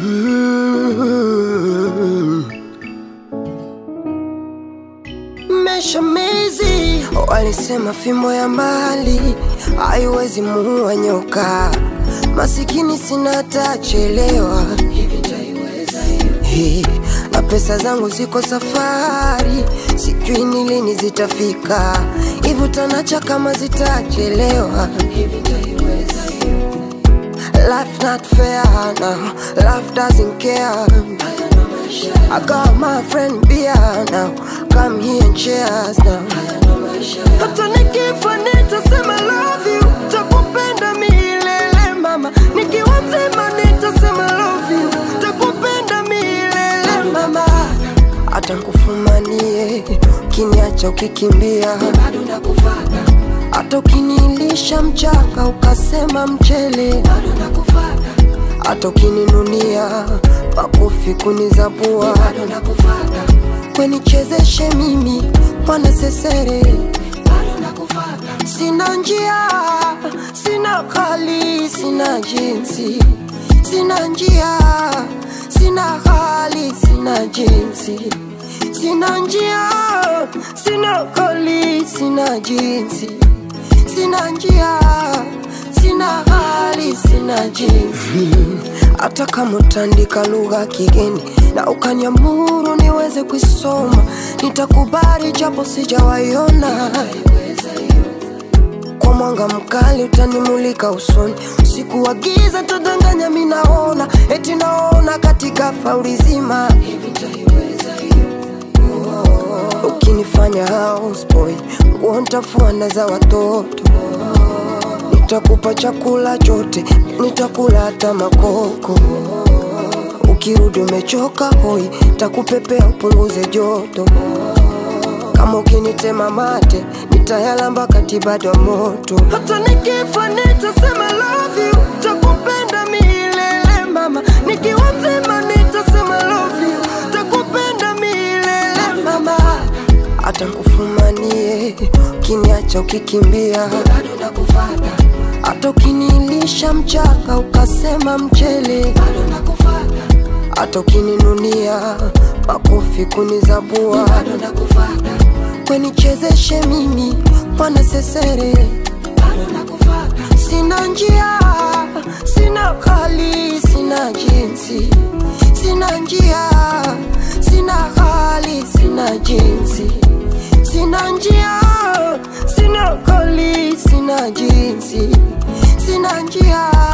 Mm. Meshamizi walisema fimbo ya mbali haiwezi muua nyoka. Masikini sina tachelewa Hey, na pesa zangu ziko safari, sijui ni lini zitafika. Hivi utanacha kama zitachelewa. Life not fair now, life doesn't care. I got my friend beer now, come here and cheers now. Hata nikifa nitasema love you, takupenda milele mama. Nikiwa mzima nitasema love you, takupenda milele mama. Hata nkufumanie, ukiniacha ukikimbia, bado nakufata. Hata ukinilisha mchanga ukasema mchele, bado nakufata. Hata ukininunia makofi kunizabua, bado nakufata. Kwenichezeshe mimi mwana sesere, bado nakufata. Sina njia, sina hali, sina jinsi, sina njia, sina hali, sina jinsi, sina njia, sina hali, sina jinsi, sina njia, sina hali, sina jinsi. Hata kama utaandika lugha kigeni na ukaniamuru niweze kuisoma, nitakubali japo sijawaiona. Kwa mwanga mkali utanimulika usoni, usiku wa giza tadanganya, minaona eti naona katika fauli zima. Ukinifanya houseboy, nguo nitafua na za watoto Nitakupa chakula chote, nitakula hata makoko. Ukirudi umechoka hoi, takupepea upunguze joto. Kama ukinitema mate, nitayalamba kati bado ya moto. Hata nikifa nitasema love you, takupenda milele mama. Nikiwa mzima nitasema love you, takupenda milele mama. Hata nkufumanie, ukiniacha ukikimbia, bado nakufata. Hata ukinilisha mchanga ukasema mchele, bado nakufata. Hata ukininunia makofi kunizabua, bado nakufata. Kwenichezeshe mimi mwana sesere, bado nakufata. Sina njia, sina hali, sina jinsi, sina njia, sina hali, sina jinsi, sina njia, sina hali, sina jinsi, sina njia